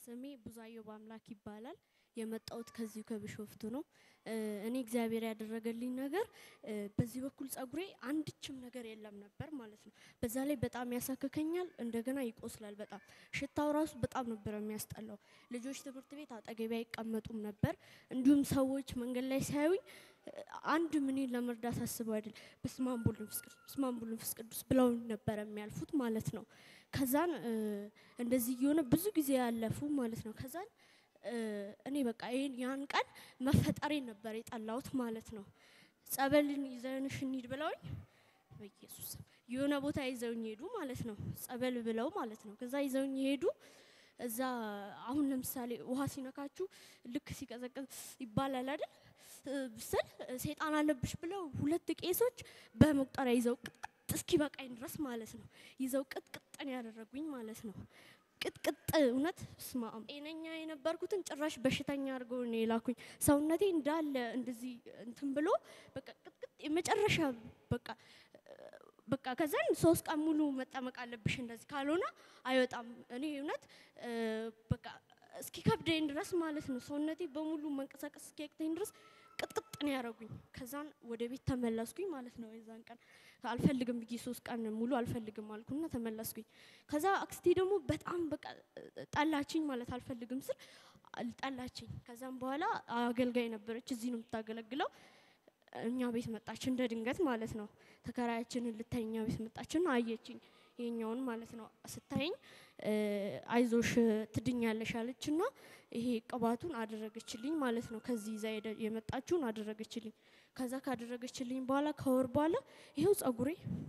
ስሜ ብዙአየሁ በአምላክ ይባላል። የመጣሁት ከዚሁ ከቢሾፍቱ ነው። እኔ እግዚአብሔር ያደረገልኝ ነገር በዚህ በኩል ጸጉሬ አንድችም ነገር የለም ነበር ማለት ነው። በዛ ላይ በጣም ያሳክከኛል፣ እንደገና ይቆስላል። በጣም ሽታው ራሱ በጣም ነበር የሚያስጠላው። ልጆች ትምህርት ቤት አጠገቤ አይቀመጡም ነበር። እንዲሁም ሰዎች መንገድ ላይ ሲያዩኝ አንድ ምኔን ለመርዳት አስበው አይደል በስመ አብ ወወልድ ወመንፈስ ቅዱስ በስመ አብ ወወልድ ወመንፈስ ቅዱስ ብለው ነበር የሚያልፉት ማለት ነው። ከዛን እንደዚህ እየሆነ ብዙ ጊዜ ያለፉ ማለት ነው። ከዛን እኔ በቃ ይሄን ያን ቀን መፈጠሬን ነበር የጠላሁት ማለት ነው። ጸበልን ይዘንሽ እንሂድ ብለውኝ በኢየሱስ ስም የሆነ ቦታ ይዘውኝ ሄዱ ማለት ነው። ጸበል ብለው ማለት ነው። ከዛ ይዘውኝ ሄዱ። እዛ አሁን ለምሳሌ ውሃ ሲነካችሁ ልክ ሲቀዘቅዝ ይባላል አይደል ስል ሴጣን አለብሽ ብለው ሁለት ቄሶች በመቁጠሪያ ይዘው ቅጥቅጥ እስኪ በቃኝ ድረስ ማለት ነው ይዘው ቅጥቅጥን ያደረጉኝ ማለት ነው። ቅጥቅጥ እውነት ስማ ጤነኛ የነበርኩትን ጭራሽ በሽተኛ አድርገው ነው የላኩኝ። ሰውነቴ እንዳለ እንደዚህ እንትን ብሎ በቃ ቅጥቅጥ የመጨረሻ በቃ በቃ ከዛን ሶስት ቀን ሙሉ መጠመቅ አለብሽ እንደዚህ ካልሆነ አይወጣም። እኔ እውነት በቃ እስኪ ከብደኝ ድረስ ማለት ነው ሰውነቴ በሙሉ መንቀሳቀስ እስኪያቅተኝ ድረስ ቅጥቅጥ ነው ያደረጉኝ። ከዛን ወደ ቤት ተመለስኩኝ ማለት ነው። የዛን ቀን አልፈልግም ብዬ ሶስት ቀን ሙሉ አልፈልግም አልኩና ተመለስኩኝ። ከዛ አክስቴ ደግሞ በጣም በቃ ጠላችኝ ማለት አልፈልግም ስል ጠላችኝ። ከዛም በኋላ አገልጋይ ነበረች፣ እዚህ ነው የምታገለግለው። እኛ ቤት መጣች እንደ ድንገት ማለት ነው። ተከራያችንን ልታይ እኛ ቤት መጣችና አየችኝ ይሄኛውን ማለት ነው። ስታየኝ አይዞሽ ትድኛለሽ አለችና ይሄ ቅባቱን አደረገችልኝ ማለት ነው። ከዚህ ይዛ የመጣችውን አደረገችልኝ። ከዛ ካደረገችልኝ በኋላ ከወር በኋላ ይሄው ጸጉሬ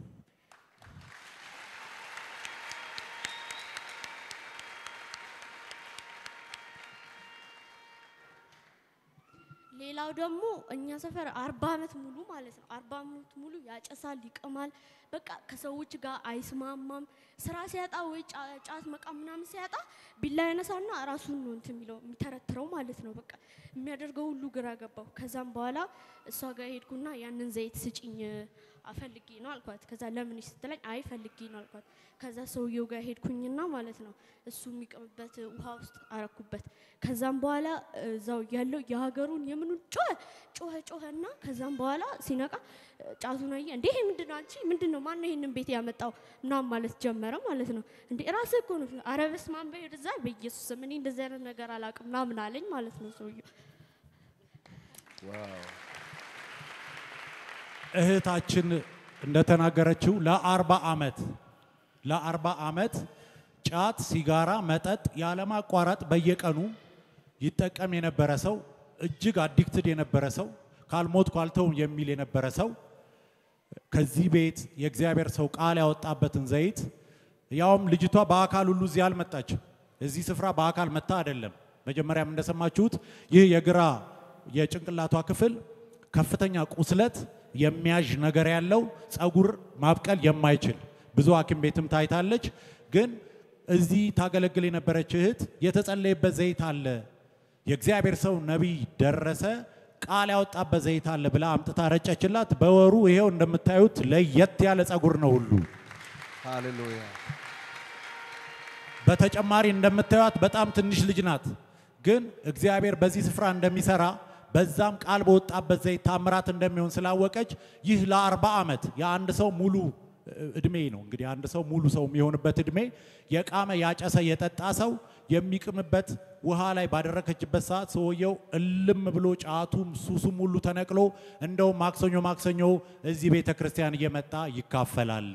ሌላው ደግሞ እኛ ሰፈር አርባ አመት ሙሉ ማለት ነው አርባ አመት ሙሉ ያጨሳል፣ ይቅማል። በቃ ከሰዎች ጋር አይስማማም። ስራ ሲያጣ ወይ ጫት መቃም ምናምን ሲያጣ ቢላ ያነሳና ራሱን ነው እንትን የሚለው የሚተረትረው ማለት ነው። በቃ የሚያደርገው ሁሉ ግራ ገባው። ከዛም በኋላ እሷ ጋር ሄድኩና ያንን ዘይት ስጭኝ አፈልጌ ነው አልኳት። ከዛ ለምን ስትለኝ አይ ፈልጌ ነው አልኳት። ከዛ ሰውየው ጋር ሄድኩኝና ማለት ነው እሱ የሚቀምበት ውሃ ውስጥ አረኩበት። ከዛም በኋላ እዛው ያለው የሀገሩን የምኑን ጮኸ ጮኸ ጮኸና ከዛም በኋላ ሲነቃ ጫቱን አየ። እንዴ ይሄ ምንድን ነው አንቺ ምንድን ነው ማነው ይሄንን ቤት ያመጣው ምናምን ማለት ጀመረ ማለት ነው። እንዴ ራስህ እኮ ነው። ኧረ በስመ አብ በይ ወደዛ በኢየሱስ ስም እኔ እንደዚህ አይነት ነገር አላውቅም ምናምን አለኝ ማለት ነው ሰውየው። እህታችን እንደተናገረችው ለአርባ ዓመት ለአርባ ዓመት ጫት፣ ሲጋራ፣ መጠጥ ያለማቋረጥ በየቀኑ ይጠቀም የነበረ ሰው እጅግ አዲክትድ የነበረ ሰው ካልሞት ኳልተውም የሚል የነበረ ሰው ከዚህ ቤት የእግዚአብሔር ሰው ቃል ያወጣበትን ዘይት ያውም ልጅቷ በአካል ሁሉ እዚህ አልመጣችም። እዚህ ስፍራ በአካል መታ አይደለም። መጀመሪያም እንደሰማችሁት ይህ የግራ የጭንቅላቷ ክፍል ከፍተኛ ቁስለት የሚያዥ ነገር ያለው ጸጉር ማብቀል የማይችል ብዙ ሐኪም ቤትም ታይታለች። ግን እዚህ ታገለግል የነበረች እህት የተጸለየበት ዘይት አለ፣ የእግዚአብሔር ሰው ነቢይ ደረሰ ቃል ያወጣበት ዘይት አለ ብላ አምጥታ ረጨችላት። በወሩ ይሄው እንደምታዩት ለየት ያለ ጸጉር ነው ሁሉ። ሃሌሉያ በተጨማሪ እንደምታዩት በጣም ትንሽ ልጅ ናት። ግን እግዚአብሔር በዚህ ስፍራ እንደሚሰራ በዛም ቃል በወጣበት ዘይት ታምራት እንደሚሆን ስላወቀች ይህ ለአርባ ዓመት የአንድ ሰው ሙሉ እድሜ ነው እንግዲህ አንድ ሰው ሙሉ ሰው የሚሆንበት እድሜ የቃመ ያጨሰ የጠጣ ሰው የሚቅምበት ውሃ ላይ ባደረከችበት ሰዓት ሰውየው እልም ብሎ ጫቱም ሱሱም ሁሉ ተነቅሎ እንደውም ማክሰኞ ማክሰኞ እዚህ ቤተ ክርስቲያን እየመጣ ይካፈላል።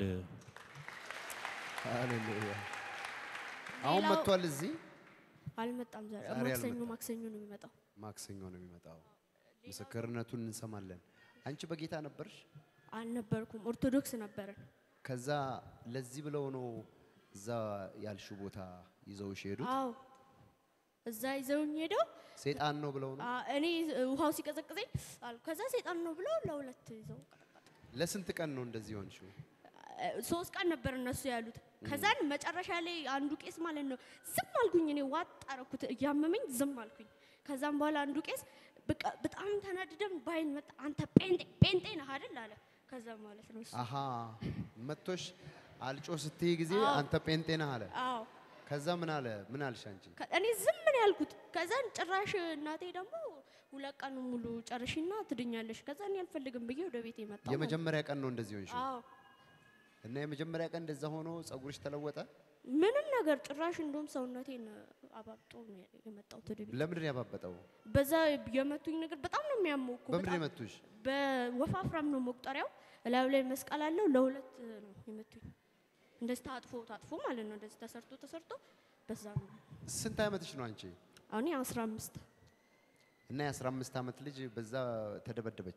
ሃሌሉያ። አሁን ሌላው- መጥቷል። እዚህ አልመጣም ዛሬ ዛሬ ማክሰኞ አልመጣም። ማክሰኞ ነው የሚመጣው። ማክሰኞ ነው የሚመጣው። ምስክርነቱን እንሰማለን። አንቺ በጌታ ነበርሽ? አልነበርኩም ኦርቶዶክስ ነበርን። ከዛ ለዚህ ብለው ነው እዛ ያልሽው ቦታ ይዘውሽ ሄዱት? አዎ እዛ ይዘውኝ ሄደው ሴጣን ነው ብለው ነው? አ፣ እኔ ውሃው ሲቀዘቅዘኝ አሉ። ከዛ ሴጣን ነው ብለው ለሁለት ይዘው ቀጠቀጡ። ለስንት ቀን ነው እንደዚህ ሆንሽው? አ፣ ሶስት ቀን ነበር እነሱ ያሉት። ከዛን መጨረሻ ላይ አንዱ ቄስ ማለት ነው ዝም አልኩኝ። እኔ ዋጥ አረኩት እያመመኝ ዝም አልኩኝ። ከዛም በኋላ አንዱ ቄስ በቃ በጣም ተናድደን ባይን መጣ። አንተ ጴንጤ ጴንጤ ነህ አይደል አለ። ከዛ ማለት ነው እሱ አሃ መቶሽ አልጮ ስትይ ጊዜ አዎ። አንተ ጴንጤ ነህ አለ። አዎ ከዛ ምን አለ ምን አልሽ አንቺ? ከ- እኔ ዝም ምን ያልኩት። ከዛን ጭራሽ እናቴ ደግሞ ሁለት ቀን ሙሉ ጨርሽና ትድኛለሽ። ከዛ እኔ አልፈልግም ብዬ ወደ ቤት የመጣው ማለት የመጀመሪያ ቀን ነው እንደዚህ ሆንሽ አዎ እና የመጀመሪያ ቀን እንደዛ ሆኖ ጸጉርሽ ተለወጠ። ምንም ነገር ጭራሽ እንደውም ሰውነቴን አባብጦ ነው የመጣሁት ወደ ቤት። ለምንድን ነው ያባበጠው? በዛ የመቱኝ ነገር በጣም ነው የሚያመው እኮ በምንድን ነው በጣም የመቱሽ? በወፋፍራም ነው መቁጠሪያው። እላዩ ላይ መስቀል አለው። ለሁለት ነው የመቱኝ። እንደዚህ ታጥፎ ታጥፎ ማለት ነው። እንደዚህ ተሰርቶ ተሰርቶ በዛ ነው። ስንት ዓመትሽ ነው አንቺ? አሁን አስራ አምስት እና የአስራ አምስት ዓመት ልጅ በዛ ተደበደበች።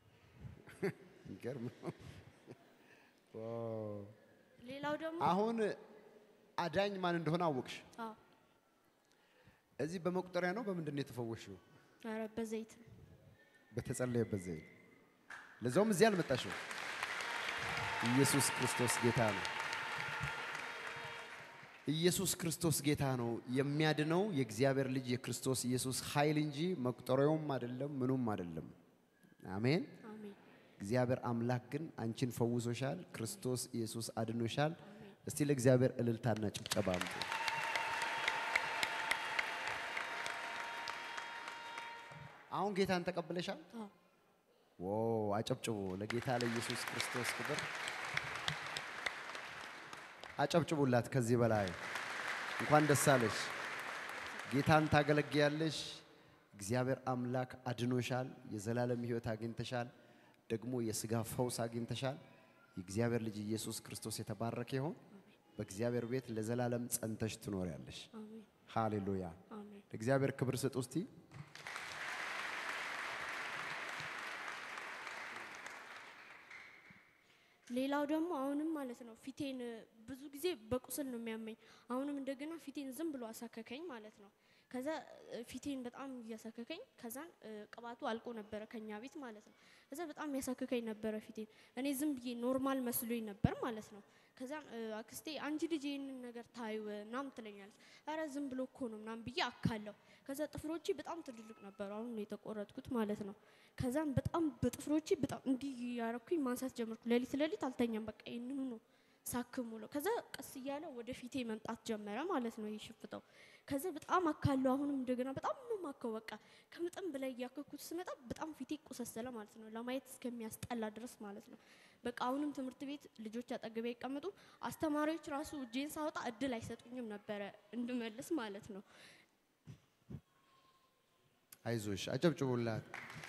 ይገርም ነው። ዋው። ሌላው ደግሞ አሁን አዳኝ ማን እንደሆነ አወቅሽ። አዎ እዚህ በመቁጠሪያ ነው በምንድን ነው የተፈወሽው? ኧረ በዘይት ነው። በተጸለየበት ዘይት። ለዛውም እዚህ አልመጣሽው። ኢየሱስ ክርስቶስ ጌታ ነው። ኢየሱስ ክርስቶስ ጌታ ነው። የሚያድነው የእግዚአብሔር ልጅ የክርስቶስ ኢየሱስ ኃይል እንጂ መቁጠሪያውም አይደለም፣ ምኑም አይደለም። አሜን። አሜን እግዚአብሔር አምላክ ግን አንቺን ፈውሶሻል። ክርስቶስ ኢየሱስ አድኖሻል። እስቲ ለእግዚአብሔር እልልታና ጭብጨባ አምጡ። አሁን ጌታን ተቀብለሻል? አዎ ዎ አጨብጭቡ ለጌታ ለኢየሱስ ክርስቶስ ክብር አጨብጭቡላት። ከዚህ በላይ እንኳን ደስ አለሽ። ጌታን ታገለግያለሽ። እግዚአብሔር አምላክ አድኖሻል። የዘላለም ሕይወት አግኝተሻል። ደግሞ የስጋ ፈውስ አግኝተሻል። የእግዚአብሔር ልጅ ኢየሱስ ክርስቶስ የተባረከ ይሆን። በእግዚአብሔር ቤት ለዘላለም ጸንተሽ ትኖሪያለሽ። አሜን ሃሌሉያ። አሜን ለእግዚአብሔር ክብር ስጡ እስቲ። ሌላው ደግሞ አሁንም ማለት ነው ፊቴን ብዙ ጊዜ በቁስል ነው የሚያመኝ። አሁንም እንደገና ፊቴን ዝም ብሎ አሳከከኝ ማለት ነው። ከዛ እ፣ ፊቴን በጣም እያሳከከኝ ከዛን እ፣ ቅባቱ አልቆ ነበረ ከኛ ቤት ማለት ነው። ከዛ በጣም ያሳከከኝ ነበረ ፊቴን። እኔ ዝም ብዬ ኖርማል መስሎኝ ነበር ማለት ነው። ከዛን እ፣ አክስቴ አንቺ ልጅ ይህንን ነገር ታዩ ምናምን ትለኛለች። አረ ዝም ብሎ እኮ ነው ምናምን ብዬ አካለው። ከዛ ጥፍሮቼ በጣም ትልልቅ ነበሩ። አሁን ነው የተቆረጥኩት ማለት ነው። ከዛም በጣም በጥፍሮቼ በጣም እንዲህ ያረኩኝ ማንሳት ጀመርኩ። ሌሊት ሌሊት አልተኛም። በቃ ይህንኑ ነው ሳክሙ ነው። ከዛ ቀስ እያለ ወደ ፊቴ መምጣት ጀመረ ማለት ነው። ይህ ሽፍታው ከዛ በጣም አካለው። አሁንም እንደገና በጣም ነው ማከው። በቃ ከመጠን በላይ እያከኩት ስመጣ በጣም ፊቴ ቆሰሰለ ማለት ነው። ለማየት እስከሚያስጠላ ድረስ ማለት ነው። በቃ አሁንም ትምህርት ቤት ልጆች አጠገቤ አይቀመጡ። አስተማሪዎች ራሱ እጄን ሳወጣ እድል አይሰጡኝም ነበረ እንድመልስ ማለት ነው። አይዞሽ፣ አጨብጭቡላት።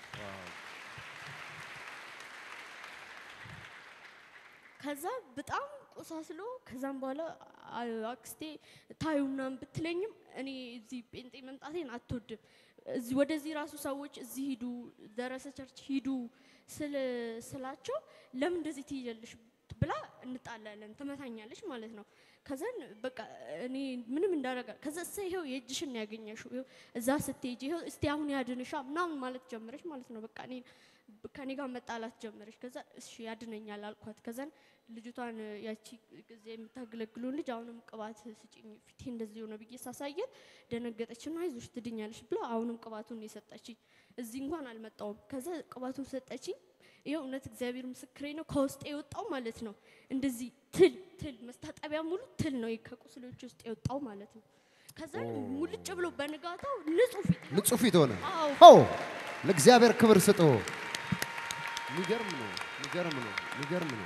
ከዛ በጣም ቆሳስሎ ከዛም በኋላ አ- አክስቴ ታዩ ምናምን ብትለኝም እኔ እዚህ ጴንጤ መምጣቴን አትወድም። እዚህ ወደዚህ ራሱ ሰዎች እዚህ ሂዱ ደረሰ ቸርች ሂዱ ስል ስላቸው ለምን እንደዚህ ትይያለሽ ብላ እንጣላለን፣ ትመታኛለች ማለት ነው። ከዛን በቃ እኔ ምንም እንዳረጋ ከዛ እሰ ይኸው የእጅሽን ነው ያገኘሽው ይኸው እዛ ስትሄጂ ይኸው እስቲ አሁን ያድንሻ ምናምን ማለት ጀመረች ማለት ነው። በቃ እኔ ከኔ ጋር መጣላት ጀመረች። ከዛ እሺ ያድነኛል አልኳት። ከዛን ልጅቷን ያቺ ጊዜ የምታገለግሉን ልጅ አሁንም ቅባት ስጭኝ ፊቴ እንደዚህ ሆነ ብዬ ሳሳየት ደነገጠችና አይዞሽ ትድኛለሽ ብላ አሁንም ቅባቱን የሰጠችኝ። እዚህ እንኳን አልመጣውም። ከዛ ቅባቱን ሰጠችኝ። ይኸው እውነት እግዚአብሔር ምስክሬ ነው። ከውስጥ የወጣው ማለት ነው እንደዚህ ትል ትል መስታጠቢያ ሙሉ ትል ነው ከቁስሎች ውስጥ የወጣው ማለት ነው። ከዛ ሙልጭ ብሎ በንጋታው ንጹህ ፊት ይኸው ንጹህ ፊት ሆነ። አዎ ሆ ለእግዚአብሔር ክብር ስጡ። የሚገርም ነው፣ የሚገርም ነው፣ የሚገርም ነው።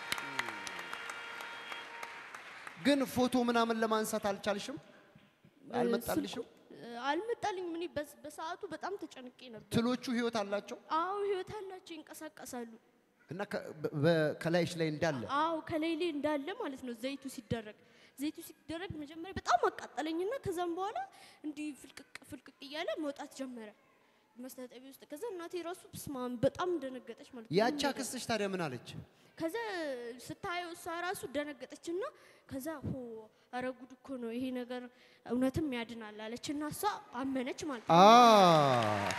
ግን ፎቶ ምናምን ለማንሳት አልቻልሽም? አልመጣልሽም? ስልኩ- አልመጣልኝም። እኔ በስ- በሰዓቱ በጣም ተጨንቄ ነበር። ትሎቹ ህይወት አላቸው አዎ ህይወት አላቸው፣ ይንቀሳቀሳሉ። እና ከ- በ- በ- ከላይሽ ላይ እንዳለ አዎ ከላይ ላይ እንዳለ ማለት ነው። ዘይቱ ሲደረግ ዘይቱ ሲደረግ መጀመሪያ በጣም አቃጠለኝና ከዛም በኋላ እንዲህ ፍልቅቅ ፍልቅቅ እያለ መውጣት ጀመረ መስታጠቢያ ውስጥ። ከዛ እናቴ ራሱ ስማም በጣም ደነገጠች ማለት ነው። ያቻ ምንም ነገር- ክስሽ ታዲያ ምን አለች? ከዛ ስታየው እሷ ራሱ ደነገጠችና ከዛ ሆ ኧረ ጉድ እኮ ነው ይሄ ነገር እውነትም ያድናል አለችና እሷ አመነች ማለት ነው። አ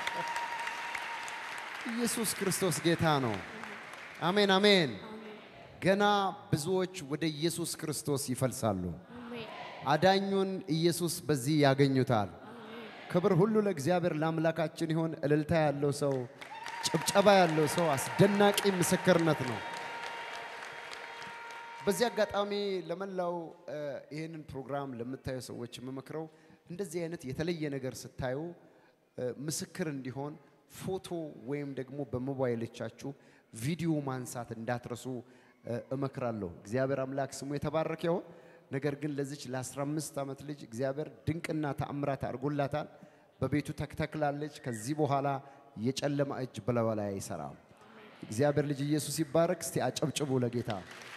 ኢየሱስ ክርስቶስ ጌታ ነው። አሜን አሜን። አሜን ገና ብዙዎች ወደ ኢየሱስ ክርስቶስ ይፈልሳሉ። አሜን አዳኙን ኢየሱስ በዚህ ያገኙታል። አሜን። ክብር ሁሉ ለእግዚአብሔር ለአምላካችን ይሆን። እልልታ ያለው ሰው፣ ጭብጨባ ያለው ሰው አስደናቂ ምስክርነት ነው። በዚህ አጋጣሚ ለመላው እ፣ ይህንን ፕሮግራም ለምታዩ ሰዎች የምመክረው እንደዚህ አይነት የተለየ ነገር ስታዩ እ፣ ምስክር እንዲሆን ፎቶ ወይም ደግሞ በሞባይሎቻችሁ ቪዲዮ ማንሳት እንዳትረሱ እ፣ እመክራለሁ። እግዚአብሔር አምላክ ስሙ የተባረከ ይሁን። ነገር ግን ለዚች ለ15 ዓመት ልጅ እግዚአብሔር ድንቅና ተአምራት አድርጎላታል። በቤቱ ተክተክላለች። ከዚህ በኋላ የጨለማ እጅ በላዩ ላይ አይሰራም። እግዚአብሔር ልጅ ኢየሱስ ይባረክ። እስቲ አጨብጭቡ ለጌታ።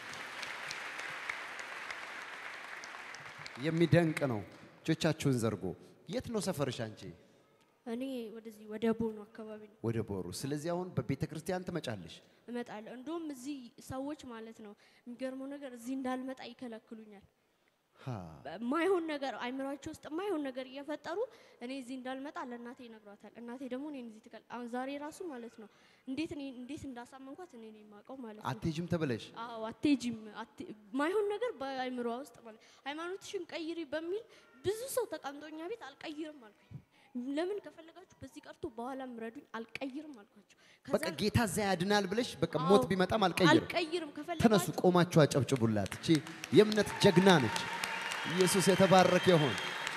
የሚደንቅ ነው። እጆቻችሁን ዘርጎ የት ነው ሰፈርሽ አንቺ? እኔ ወደዚህ ወደ ቦኖ አካባቢ ነው ወደ ቦሩ። ስለዚህ አሁን በቤተ ክርስቲያን ትመጫለሽ። እመጣለሁ። እንደውም እዚህ ሰዎች ማለት ነው የሚገርመው ነገር እዚህ እንዳልመጣ ይከለክሉኛል። ሃ፣ ማይሆን ነገር አይምሯቸው ውስጥ ማይሆን ነገር እየፈጠሩ እኔ እዚህ እንዳልመጣ ለእናቴ ይነግሯታል። እናቴ ደግሞ እኔን እዚህ ትከል አሁን ዛሬ ራሱ ማለት ነው እንዴት እኔ እንዴት እንዳሳመንኳት እኔ ነኝ የማውቀው ማለት ነው። አትሄጂም ተብለሽ አዎ አትሄጂም፣ አት- ማይሆን ነገር በአይምሯ ውስጥ ማለት ሃይማኖትሽን ቀይሪ በሚል ብዙ ሰው ተቀምጦኛ ቤት አልቀይርም አልኩኝ። ለምን ከፈለጋችሁ በዚህ ቀርቶ በኋላም ረዱኝ፣ አልቀይርም አልኳቸው። ከዛ በቃ ጌታ እዛ ያድናል ብለሽ በቃ ሞት አዎ፣ ቢመጣም አልቀይርም። አልቀይርም ተነሱ፣ ከፈለጋችሁ ቆማችሁ አጨብጭቡላት። እቺ የእምነት ጀግና ነች። ኢየሱስ የተባረከ ይሁን።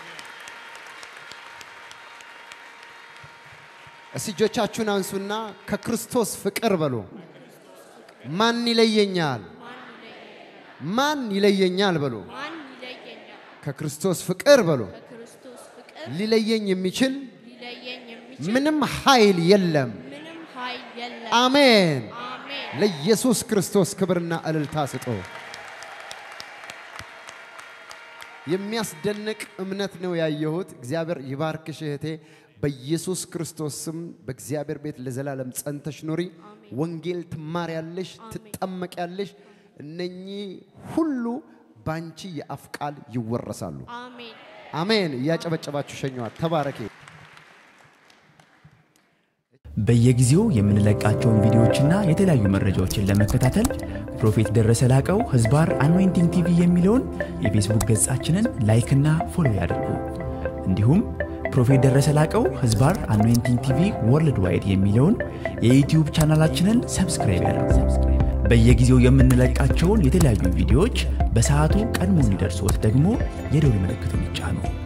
እስቲ እጆቻችሁን አንሱና ከክርስቶስ ፍቅር በሉ። ማን ይለየኛል? ማን ይለየኛል በሉ። ማን ይለየኛል? ከክርስቶስ ፍቅር በሉ። ከክርስቶስ ፍቅር ሊለየኝ የሚችል ሊለየኝ የሚችል ምንም ኃይል የለም። ምንም ኃይል የለም። አሜን። አሜን። ለኢየሱስ ክርስቶስ ክብርና እልልታ ስጡ። የሚያስደንቅ እምነት ነው ያየሁት። እግዚአብሔር ይባርክሽ እህቴ። በኢየሱስ ክርስቶስ ስም በእግዚአብሔር ቤት ለዘላለም ጸንተሽ ኑሪ። ወንጌል ትማሪያለሽ፣ ትጠመቂያለሽ። እነኚህ ሁሉ ባንቺ የአፍ ቃል ይወረሳሉ። አሜን። አሜን። እያጨበጨባችሁ ሸኘዋት። ተባረኬ። በየጊዜው የምንለቃቸውን ቪዲዮዎችና የተለያዩ መረጃዎችን ለመከታተል ፕሮፌት ደረሰ ላቀው ህዝባር አኖይንቲንግ ቲቪ የሚለውን የፌስቡክ ገጻችንን ላይክና ፎሎ ያድርጉ። እንዲሁም ፕሮፌት ደረሰ ላቀው ህዝባር አኖይንቲንግ ቲቪ ወርልድ ዋይድ የሚለውን የዩትዩብ ቻናላችንን ሰብስክራይብ ያድርጉ። በየጊዜው የምንለቃቸውን የተለያዩ ቪዲዮዎች በሰዓቱ ቀድሞ እንዲደርሶት ደግሞ የደውል ምልክቱን ይጫኑ።